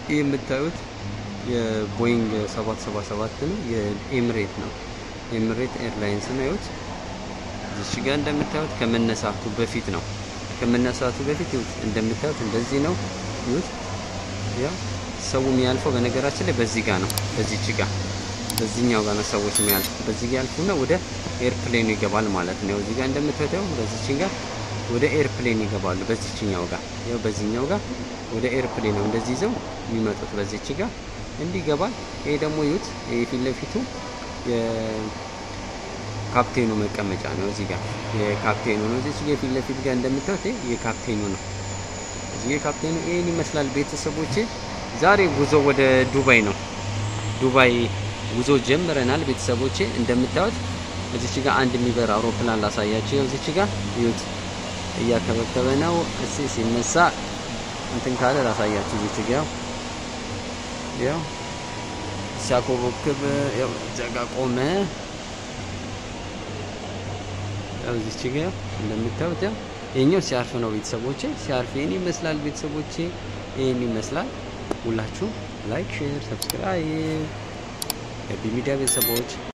ይህ የምታዩት የቦይንግ 777 ነው። የኤምሬት ነው። ኤምሬት ኤርላይንስ ነው። ይሁት እዚህ ጋር እንደምታዩት ከመነሳቱ በፊት ነው። ከመነሳቱ በፊት ይሁት እንደምታዩት እንደዚህ ነው። ይሁት ያ ሰው የሚያልፈው በነገራችን ላይ በዚህ ጋር ነው። በዚህች ጋር በዚህኛው ጋር ነው ሰዎች የሚያልፉ። በዚህ ጋር ያልፉና ወደ ኤርፕሌኑ ይገባል ማለት ነው። እዚህ ጋር እንደምታዩት ያው በዚህች ጋር ወደ ኤርፕሌን ይገባሉ። በዚህኛው ጋር ያው በዚህኛው ጋር ወደ ኤርፕሌን ነው እንደዚህ ይዘው የሚመጡት በዚህች ጋር እንዲህ ይገባል። ይሄ ደግሞ ይዩት፣ ይሄ ፊት ለፊቱ የካፕቴኑ መቀመጫ ነው። እዚህ ጋር የካፕቴኑ ነው። እዚህ ጋር ፊት ለፊት ጋር እንደምታዩት ይሄ የካፕቴኑ ነው። እዚህ የካፕቴኑ ይሄን ይመስላል። ቤተሰቦቼ ዛሬ ጉዞ ወደ ዱባይ ነው። ዱባይ ጉዞ ጀምረናል። ቤተሰቦቼ እንደምታዩት እዚች ጋር አንድ የሚበር አውሮፕላን ላሳያችሁ። ያው እዚች ጋር ይዩት እያከበከበ ነው። እሺ ሲነሳ እንትን ካለ ላሳያችሁ። እዚች ጋር ያው ሲያኮበክብ ያው እዛ ጋር ቆመ። ያው እዚች ጋር እንደምታዩት ያው የኛው ሲያርፍ ነው ቤተሰቦቼ። ሲያርፍ ይሄን ይመስላል ቤተሰቦቼ፣ ይሄን ይመስላል። ሁላችሁ ላይክ፣ ሼር፣ ሰብስክራይብ የቢ ሚዲያ ቤተሰቦች